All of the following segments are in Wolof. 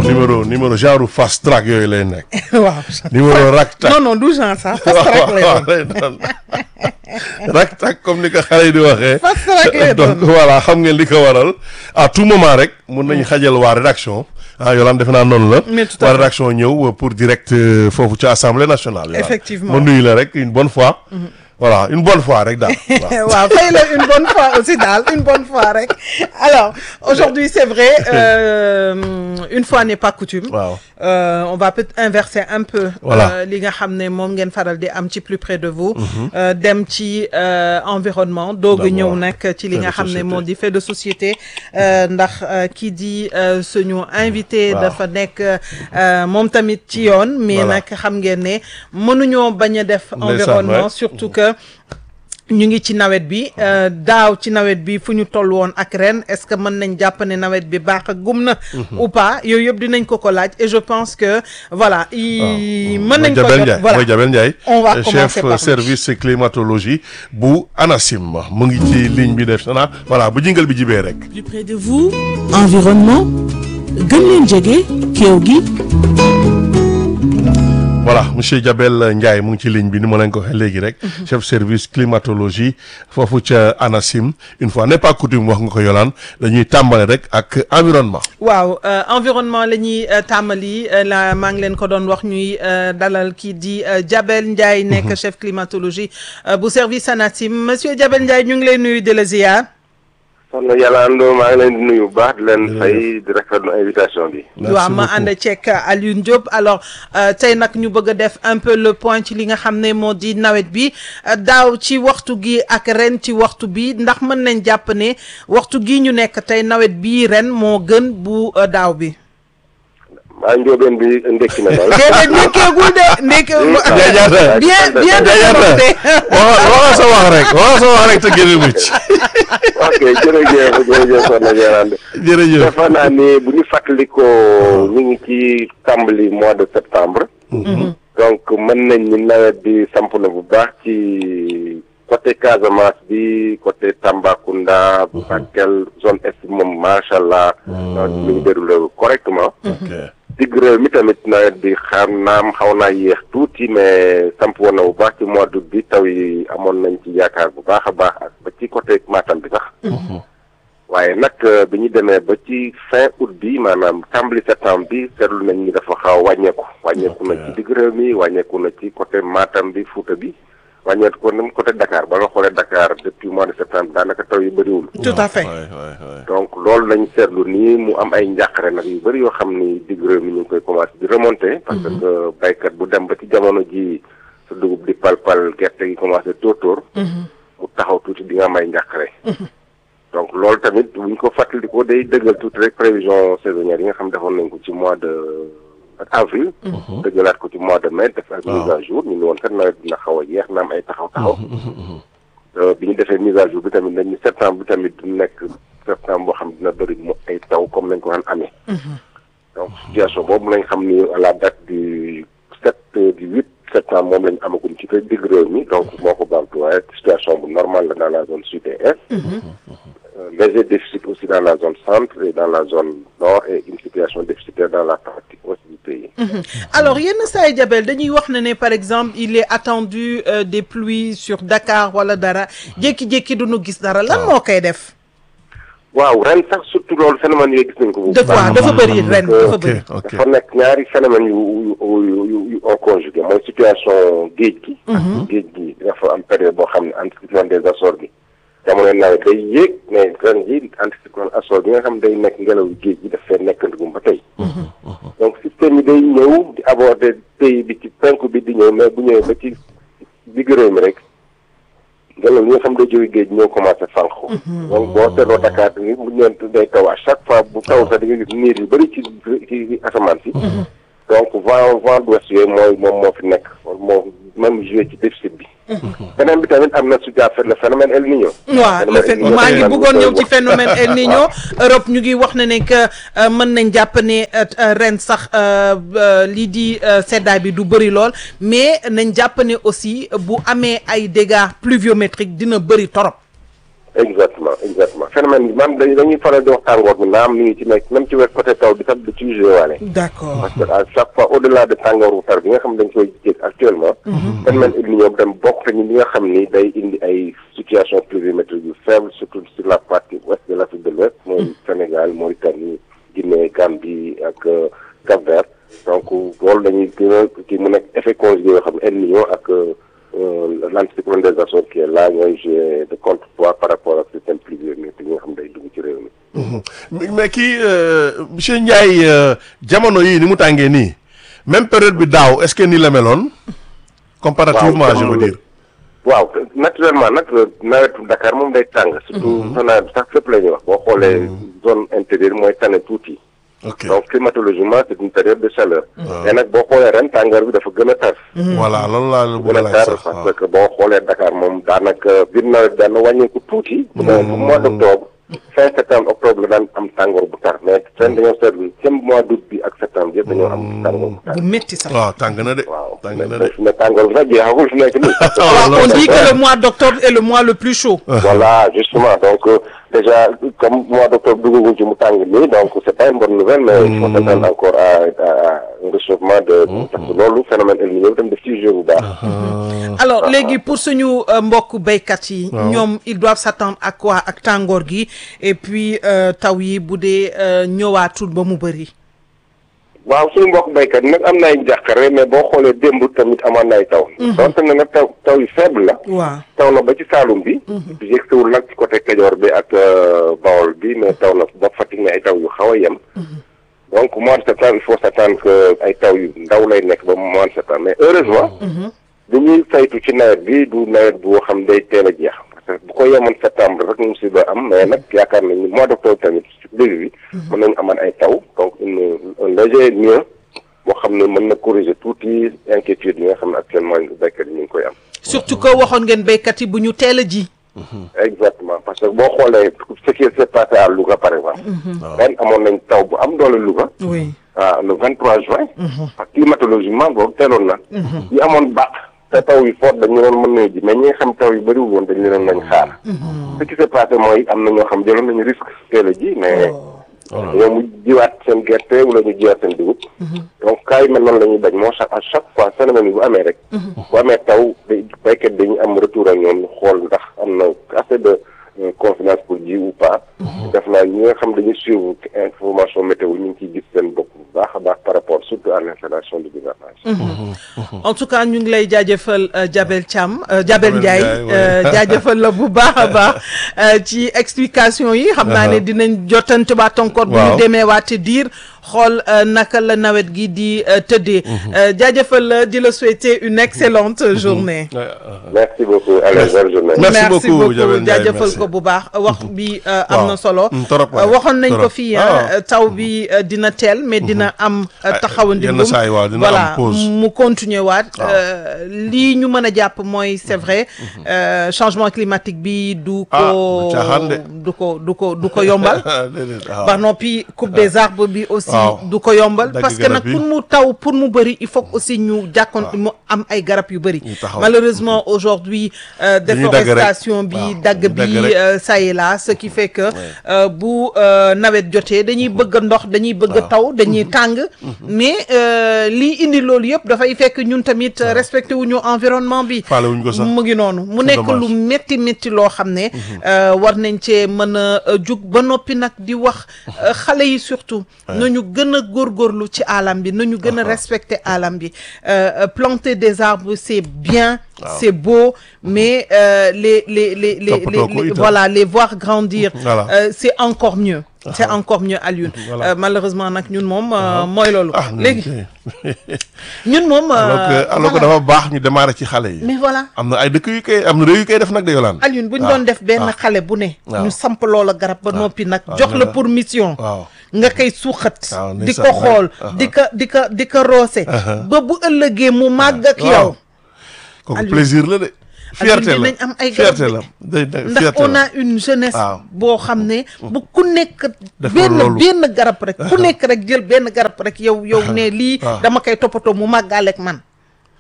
moom numéro numéro genre fast track yooyu lay nekk. waaw. numéro rak tak non non du genre sax fast track lay doon. lay doon rak tak comme ni ko xale yi di waxee. Fast track lay doon. donc voilà xam ngeen li ko waral à tout moment rek mun nañu xajal waa rédaction ah Yolande defe naa noonu la. Mais tout à waa fait. rédaction ñëw pour direct euh, foofu ci assemblée nationale. Yolande. Effectivement. ma nuyu la rek une bonne fois. voilà une bonne fois rek daal. waaw. waaw fay la une bonne fois aussi daal une bonne fois rek alors aujourd'hui c'est vrai euh, une fois n'est pas coutume waaw. Euh, on va peut-être inverser un peu Voilà. euh, li nga xam ne moom ngeen faral di am ci plus près de vous euh, dem ci euh, environnement doog a D'abord. ñëw nag ci li Fait nga de xam ne société. moo di fait de société euh, ndax euh, kii di euh, suñu invité Waaw. dafa nekk euh, moom tamit ci yoon mais Voilà. nag xam ngeen ne mënuñoo bañ a def Ndeysaan, environnement ouais. surtout que ñu ngi ci nawet bi euh, daaw ci nawet bi fu ñu toll woon ak ren est-ce que mën nañ jàpp ne nawet bi baax ak gum na ou pas yooyu yëpp dinañ ko ko laaj et je pense que voilà i mën nañ ko Jabel jot Ndiaye voilà mooy Jabel Ndiaye On va euh, commencer chef par euh, lui. service climatologie bu ANACIM mu ngi ci ligne bi def na voilà bu jingal bi jibee rek plus près de vous environnement gën leen jege kéew gi voilà monsieur Jabel Ndiaye mu ngi ci ligne bi ni ma leen ko waxee léegi rek chef service climatologie foofu ca ANACIM une fois n'est pas coutume wax nga ko yolaan dañuy tàmbale rek ak environnement waaw euh, environnement la ñuy euh, tàmbali euh, la maa ngi leen ko doon wax ñuy euh, dalal kii di euh, Jabel Ndiaye nekk chef climatologie euh, bu service ANACIM monsieur Jabel Ndiaye ñu ngi lay nuyu de la ziar soxna Yàlla Ando maa ngi leen di nuyu bu baax di leen fay di rafetlu invitation bi. Merci waaw ma beaucoup. ànd ceeg Alioune Diop alors euh, tey nag ñu bëgg a def un peu le point ci li nga xam ne moo di nawet bi euh, daaw ci waxtu gi ak ren ci waxtu bi ndax mën nañ jàpp ne waxtu gi ñu nekk tey nawet bii ren moo gën bu euh, daaw bi. maa njóobeen bi ndekki na daal. déedéet ndekkeegul de ndeke Jaajata. bien bien Jaajata. développé. waxa waxa sa wax rek waxa sa wax rek te génne mucc ok jërëjëf jërëjëf soxna Yàlla jërëjëf defe naa ni bu ñu fàttalikoo ñu ngi ci tàmbali mois de septembre. donc mën nañ ni nawet bi samp na bu baax ci côté Casamance bi côté Tambacounda. Bakel zone est moom macha allah. nawet bi mu ngi déroulé correctement. ok digg réew mi tamit nawet bi xam naam xaw naa yéex tuuti mais samp woon na bu baax ci mois d'août bi taw yi amoon nañ ci yaakaar bu baax a baax ak ba ci côté Matam bi sax. waaye nag euh, bi ñu demee ba ci fin août bi maanaam tàmbali septembre bi seetlu nañ ni dafa xaw a wàññeeku. wàññeeku na ci digg réew mi wàññeeku na ci côté Matam bi Fouta bi wàññeeku ko nam côté Dakar ba nga xoolee Dakar depuis mois de septembre daanaka taw yi bëriwul. tout à fait. waay waay waay donc loolu lañ seetlu nii mu am ay njàqare nag yu bëri yoo xam ni digg réew mi ñu ngi koy commencé di remonter. parce que baykat bu dem ba ci jamono ji sa dugub di pal-pal gerte gi commencé tóor-tóor. mu taxaw tuuti di nga am ay njàqare. donc loolu tamit bu ñu ko fàttalikoo day dëggal tuuti rek prévision saisonnière yi nga xam defoon nañ ko ci mois de avril. dëggalaat ko ci mois de mai def ak mise à jour ñu ne woon kat nawet dina xaw a yeex na am ay taxaw-taxaw. Euh, bi ñu defee mise à jour bi tamit dañ ni septembre bi tamit du nekk septembre boo xam ne dina bëri mu ay taw comme nañ ko daan amee. donc situation boobu lañ xam ni à la date du sept euh, du huit septembre moom lañ amagum ci kër digg réew mi donc moo ko baamtu waaye situation bu normale la dans la zone sud et est. Euh, léger déficit aussi dans la zone centre et dans la zone nord et une situation déficitaire dans la partie ouest du pays. alors yenn saa yi Jabel dañuy wax ne ne par exemple il est attendu euh, des pluies sur Dakar wala dara jékki-jékki du ñu gis dara lan moo koy def. waaw ren sax surtout loolu phénomène yooyu gis nañ ko bu dafa baax. dafa bëri ren dafa ok bëri. ok dafa nekk ñaari phénomène yu yu yu yu yu ont conjugué mooy situation géej gi. géej gi dafa am période boo xam ne anticyclone des Açores gi jamono nawet day yéeg mais ren jii anticyclone Açores bi nga xam day nekk ngelaw géej gi daf fee nekkandugum ba tey. donc système yi day ñëw di aborder pays bi ci penku bi di ñëw mais bu ñëwee ba ci digg réew mi rek ngelaw li nga xam day jóge géej ñëw commencé fànq. donc boo seetloo Dakar bi bu ñëwee day taw à chaque fois bu taw sax di nga gis niir yu bëri ci ci asamaan si. donc vent vent d'ouest yooyu mooy moom moo fi nekk moo même joué ci déficit bi. beneen bi tamit am na su jàppee le phénomène El Niño. waaw le fait maa ngi bëggoon ñëw ci phénomène El Niño Europe ñu ngi wax ne ne que euh, mën nañ jàpp ne euh, euh, ren sax euh, euh, lii di euh, seddaay bi du bëri lool mais nañ jàpp ne aussi bu amee ay dégâts pluviométriques dina bëri torop. exactement exactement phénomène bi man dañuy dañuy faral di wax tàngoor bi naam mi ngi ci nekk même ci wet côté taw bi sax da ciy joué waale d'accord parce que à chaque fois au delà de tàngooru tar bi nga xam dañ koy jég actuellement phénomène El Niño dem bokk te ñi li nga xam ni day indi ay situation pluviométrique yu faible surtout sur la partie ouest de l'Afrique de l'Ouest mooy Sénégal Mauritanie Guinée Gambie ak Cap-Vert donc loolu dañuy gën a kii mu nekk effet conjugué yoo xam ne El Niño ak l'anticyclone des Açores qui est là ñooy jouer de contrepoids par rapport ak système pluviométrique yi nga xam day dugg ci réew mi mais kii monsieur Ndiaye jamono yii ni mu tàngee nii même période bi daaw est-ce que nii la meloon. comparativement je veux dire. waaw naturellement nag nawetu Dakar moom day tàng. surtout nawet bi sax fépp la ñuy wax boo xoolee zone intérieure mooy tane tuuti. ok donc climatologiquement c'est une période de chaleur. mais nag boo xoolee ren tàngoor bi dafa gën a tar. voilà loolu laa la bëgg gën a a laaj tar sax waaw. parce que boo xoolee Dakar moom daanaka biir nawet daan na wàññeeku tuuti. bu dee mois d'octobre fin septembre octobre la daan am tàngoor bu tar mais ren dañoo seetlu même mois d'août bi ak septembre yëpp dañoo am tàngoor bu tar. bu métti sax waaw tàng na de. waaw tàng mais na de. fi ne tàngoor bi sax jeexagul fi nekk nii. waaw on dit que le mois d'octobre est le mois le plus chaud voilà justement donc euh, déjà comme mois d'octobre duggaguñ ci mu tàng nii donc c'est pas une bonne nouvelle mais il faut s'attendre encore à à un réchauffement de parce que loolu phénomène El Niño tam daf ciy joué bu baax alors léegi pour suñu euh, mbokk béykat yi ñoom ils doivent s'attendre à quoi ak tàngoor gi et puis euh, taw yi bu dee euh, ñëwaatul ba mu bëri waaw suñu mbokk béykat nag am na ay njàqare mais boo xoolee démb tamit amoon na ay taw donte ne nag taw taw yu faible la waaw taw na ba ci Saalum bi yegsiwul nag ci côté Kajoor bi ak Bawol bi mais taw na ba Fatick ne ay taw yu xaw a yem donc mois de septembre il faut s'attendre que ay taw yu ndaw lay nekk ba mois de septembre mais heureusement li ñuy saytu ci nawet bi du nawet boo xam day teel a jeex parce que bu ko yemoon septembre rek ñu si ba am mais nag yaakaar nañ ni mois d'octobre tamit ci début bi mën nañu amaan ay taw donc une un léger mieux boo xam ne mën na corriger tuuti inquiétude yi nga xam ne actuellement béykat yi ñu ngi koy am surtout que waxoon ngeen béykat yi bu ñu teel a ji exactement parce que boo xoolee ce qui s'est passé à Louga par exemple ren amoon nañ taw bu am doole Louga oui ah le 23 juin parce que climatologiquement boobu teeloon na yi amoon baax te taw yu fort dañu doon mën nañu ji mais ñi nga xam taw yu bëriwul woon dañu leen nañ xaar ce qui s'est passé mooy am na ñoo xam jëloon nañu risque teel a ji mais ñoo mu jiwaat seen gerte wala ñu jiwaat seen dugub donc cas yu mel noonu la ñuy bañ moo chaque à chaque fois phénomène yi bu amee rek bu amee taw day béykat dañu am retour ak ñoom ñu xool ndax am na assez de euh, confiance pour ji ou pas def naa ñi nga xam dañuy suivre information météo ñu ngi ciy gis seen bopp bu baax a baax par rapport surtout à l'installation du gouvernage en tout cas ñu ngi lay jaajëfal euh, Jabel Thiam euh, Jabel Jabel Ndiaye Ndiaye, ouais. euh, jaajëfal la bu baax a baax euh, ci explication yi xam naa ne dinañ jottante baat encore bu ñu Waaw. demee waate diir xool euh, naka la nawet gi di euh, tëddee Euh, jaajëfal la di la souhaiter une excellente journée Ouais, euh, merci beaucoup allez bonne journée Merci beaucoup, Jabel Ndiaye, jaajëfal merci. ko bu baax wax bi euh, am Waaw. na solo Mm, torop, Euh, ouais. waxoon nañ ko Torop. fii Ah. ah, taw bi euh, dina teel mais dina am euh, Ah, taxawandingum yenn saa yi waaw, dina am voilà pause. mu continuer waat euh, lii ñu mën a jàpp mooy c'est vrai euh, changement climatique bi du Ah, ko du caaxaan de. du ko du ko du ko yombal déedéet, waaw. ba noppi coupe des arbres bi aussi Waaw. du ko yombal Dagg parce que nag garab yi. pour mu taw pour mu bëri il faut que aussi ñu jàkkoon mu am ay garab yu bëri Ñu taxaw. malheureusement aujourd'hui euh, Dañuy dagg rek. déforestation bi Waaw, dagg dañuy bi dagg rek. euh, ça et là ce qui fait que euh, bu euh, nawet jotee dañuy bëgg ndox dañuy bëgg taw dañuy tàng mais euh, lii indi loolu yëpp dafay fekk ñun tamit euh, respecté wuñu environnement bi Faale wuñ ko sax. mu ngi noonu mu C'est nekk dommage. lu métti métti loo xam ne euh, war nañ cee mën a euh, jug ba noppi nag di wax euh, xale yi surtout nañu gën a góorgóorlu ci alam bi nañu gën a respecter alam bi Euh, euh, planter des arbres c'est bien c'est beau mais euh, les les les les, Toppatoo les- ko les- itam. voilà les voir grandir Voilà. euh, c'est encore mieux c'est encore mieux Alioune Voilà. Euh, malheureusement nag ñun moom euh, mooy loolu ah léegi ok. ñun moom euh, alors que alors que voilà. dafa baax ñu démarrer ci xale yi. mais voilà am na ay dëkk yu koy am na réew yu koy def nag de yolaan. Alioune bu ñu waaw, doon def benn waaw. xale bu ne. waaw. ñu samp loola garab ba noppi nag waaw, jox ne la la- pour mission. waaw. nga koy suuxat. waaw, di ndeysaan, ko xool waay. di ko di ko di ko roose. ba bu ëllëgee mu màgg ak waaw. yow. kooku Alioune. plaisir la de. fierté la dinañ am ay garab fierté de. la day day ndax fierté on la. a une jeunesse. waaw. boo xam ne bu ku nekk. Def benn loolu. benn garab rek ku nekk rek jël benn garab rek yow yow ne lii. waaw. dama koy toppatoo mu màggaaleeg man.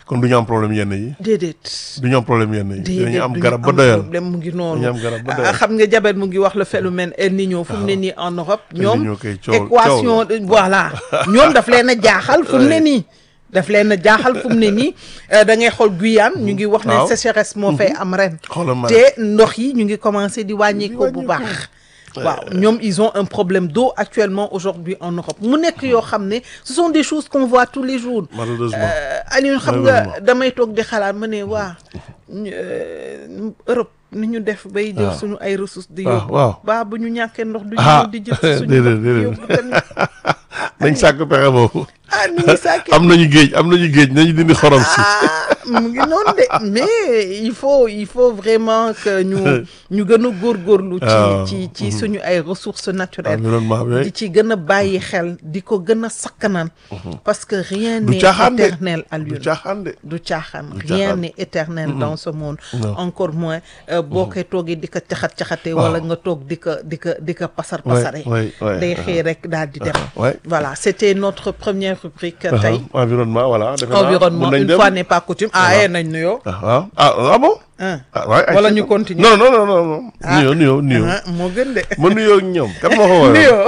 kon du ñu am problème yenn yi déedéet du ñu am problème yenn yi déedéet dinañu am duñu garab ba doyal problème mu ngi noonu dañu am garab ba Ah, doyal xam nga jabet mu ngi wax le phénomène El Niño fu mu ne nii en Europe ñoom Niño kay coow- équation voilà ñoom daf leen a jaaxal fu mu ne nii daf leen a jaaxal fu mu ne nii euh, da ngay xool Guyane ñu ngi wax ne Waaw. sécheresse moo fay am ren Xoolal ma te ndox yi ñu ngi commencé di wàññeeku bu wàññeeku. baax waaw ñoom ils ont un problème d'eau actuellement aujourd'hui en Europe mu nekk yoo xam ne ce sont des choses qu'on voit tous les jours malheureusement Euh, Alioune xam nga Malheureusement. damay toog di xalaat ma ne waa ñu, euh, Europe ni ñu def bay jël waaw. suñu ay ressources di waaw, yóbbu waaw. baa bu ñu ñàkkee ndox du Ah, ñu di jël si suñu déedéet, ndox di déedéet. yóbbu tamit nañ sàkk pexe boobu ah ni ñuy sàkkee am nañu géej am nañu géej nañu dindi xorom si ah mu ngi noonu de mais il faut il faut vraiment que ñu ñu gën a góorgóorlu waaw. ci ci ci suñu ay ressources naturelles environnement bi di ci gën a bàyyi xel di ko gën a sakkanaan parce que rien du n'est caaxaan de éternel du Alioune caaxaan de du caaxaan Du rien caaxaan. n'est éternel dans ce monde Non. encore moins euh, boo koy toogee di ko caxat caxatee wala nga toog di ko di ko di ko pasar Ouais, pasare ouais, ouais, day uh-huh. xëy rek daal di dem ouais. voilà c'était notre première rubrique Uh-huh. tey environnement voilà defe naa environnement mun nañ une dem. fois n'est pas coutume ah eh nañ nuyoo ah waaw ah ah bon ah ah waay ay Wala ci- ñu continuer. non non non non non nuyoo nuyoo nuyoo ah moo gën de ma nuyoo ak ñoom kan moo ko waral nuyoo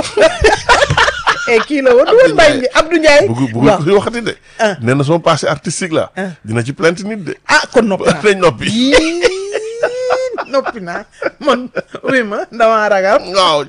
et kii la woon du woon Mbaye Abdou Ndiaye bugg bugg waaw ko si waxati de Ah. nee na sama passé artistique la Ah. dina ci plainte nit de ah kon noppi naa nañ noppi Yii, noppi naa man oui ma damaa ragal waaw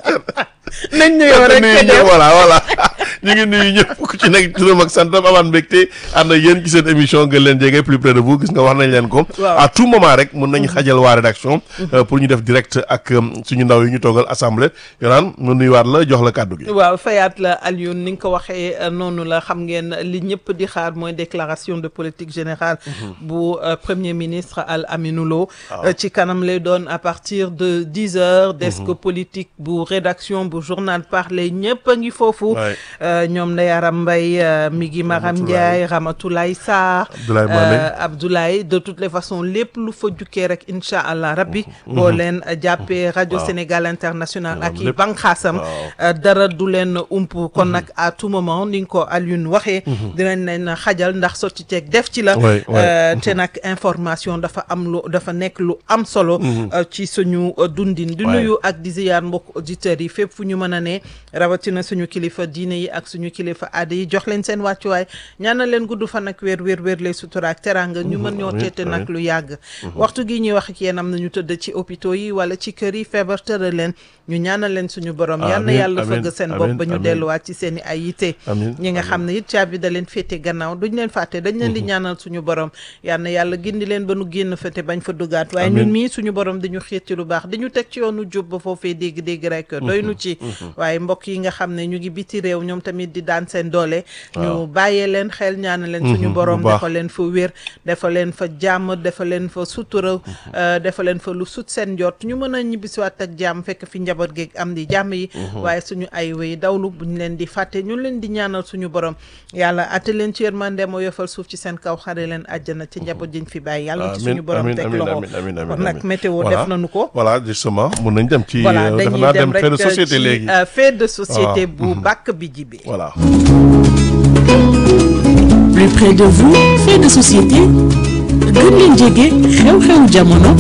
nañ nuyoo rek nuyu te ñëpp dem voilà voilà ñu ngi nuyu ñëpp ku ci nekk turam ak santam amaan mbégte ànd ak yéen ci seen émission gën leen jege plus près de vous gis nga wax nañ leen ko Waaw. à tout moment rek mun nañu xajal waa rédaction euh, pour ñu def direct ak euh, suñu ndaw yi ñu toogal assemblée yonaan mu nuyuwaat la jox la kàddu gi waaw fayaat la Alioune ni nga ko waxee euh, noonu la xam ngeen li ñëpp di xaar mooy déclaration de politique générale bu euh, premier ministre Al Aminou Lo Euh, ci kanam lay doon à partir de dix heures desk politique bu rédaction bu journal parler ñëpp a ngi foofu Ouais. Euh, ñoom Ndeye Aram Mbaye euh, Migui Maram Ramatoulaye. Ndiaye Ramatoulaye Sarr Abdoulaye Mané. euh, Abdoulaye de toutes les façons lépp lu fa jukkee rek incha allah rabbi boo leen euh, jàppee rajo Waaw. Sénégal international ak i lépp. banqaasam Waaw. euh, dara du leen ump kon nag à tout moment ni nga ko Alioune waxee dinañ leen xajal ndax sotti ceeg def ci la Ouais, ouais. Euh, te nag information dafa am lu dafa nekk lu am solo euh, ci suñu euh, dundin di Ouais. nuyu ak di ziyaar mbokk auditeurs yi fépp fu ñu mën a ne rawatina suñu kilifa diine yi ak suñu kilifa aada yi jox leen seen wàccuwaay ñaanal leen gudd fan ak wér wér wér lay sutura ak teranga ñu mën ñoo amiin, teete nag amiin. lu yàgg waxtu gi ñuy wax ak yéen am na ñu tëdd ci hôpitaux yi wala ci kër yi feebar tëral leen ñu ñaanal leen suñu borom yal na Amiin, yàlla amiin, fëgg seen amiin, bopp ba ñu amiin. delluwaat ci seen i ay yite Amiin, ñi nga amiin. xam ne it caabi da leen féete gannaaw duñ leen fàtte dañ leen di ñaanal suñu borom yal na yàlla gindi leen ba nu génn fa te bañ fa dugaat waaye Amiin. ñun mii suñu borom dañu xiit ci lu baax dañu teg ci yoonu jub ba foofee dégg-dégg rek doy nu ci waaye mbokk yi nga xam ne ñu ngi biti réew ñoom tamit di daan seen doole ñu bàyyee leen xel ñaanal leen suñu Mhm, borom bu baax. dafa leen fa wér dafa leen fa jàmm dafa leen fa sutura euh, dafa leen fa lu sut seen jot ñu mën a ñibbisiwaat ak jàmm fekk fi njaboot geeg am di jàmm yi waaye suñu ay wéy dawlu buñ leen di fàtte ñu leen di ñaanal suñu borom yàlla atte leen ci yërmande moo yofal suuf ci seen kaw xare leen àjjana ci njaboot jiñ fi bàyyi yàlla ci Amiin, suñu borom amiin, teg amiin, loxo amiin, amiin, amiin, kon nag amiin. météo Voilà. def nañu ko voilà justement mun nañ dem ci voilà euh, defe dañuy naa dem dem fait de rek société ci léegi euh, fait de société Waaw. bu bàkk bi jibi voilà plus près de vous fait de société gën leen jege xew-xewu jamono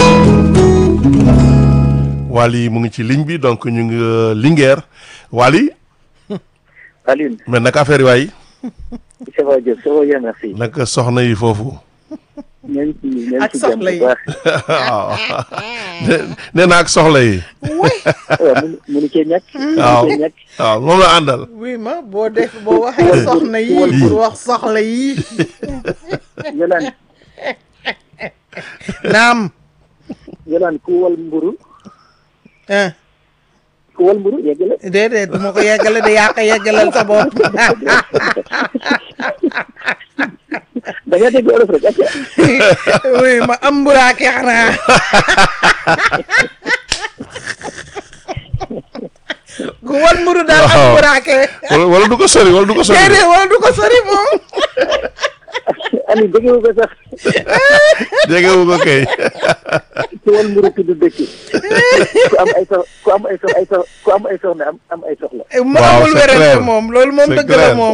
Wally mu ngi ci ligne bi donc ñu ngi euh, Linguère Wally Alioune, mais naka affaire yi waay ça va Diop, ça va bien, merci. naka soxna yi foofu ñoo ngi ci ñoo ngi Ak ci jàmm soxla yi. bu baax. waaw nee- nee na ak soxla yi waaw mënu mënu cee ñàkk. waaw mënu cee ñàkk. waaw moom la àndal oui ma boo def boo waxee soxna yi pour wax soxla yi Yolaan naam Yolaan ku wal mburu ah ku wal mburu yegg la. déedéet du ma ko yeggale de yaa ko yeggalal sa bopp da nga dégg olof rek acca. oui ma am mburaake xanaa ku wal mburu daal am Waaw. mburaake wala wala du ko sori wala du ko sori déedéet wala du ko sori moom Alioune déggewu ko sax jegewu ko kay ku wal mburu tudd dëkk. ku am ay sox ku am ay sox ay sox ku am ay soxna am am ay soxla. mu Waaw, amul c'est wérante clair. moom loolu moom C'est dëgg la clair. moom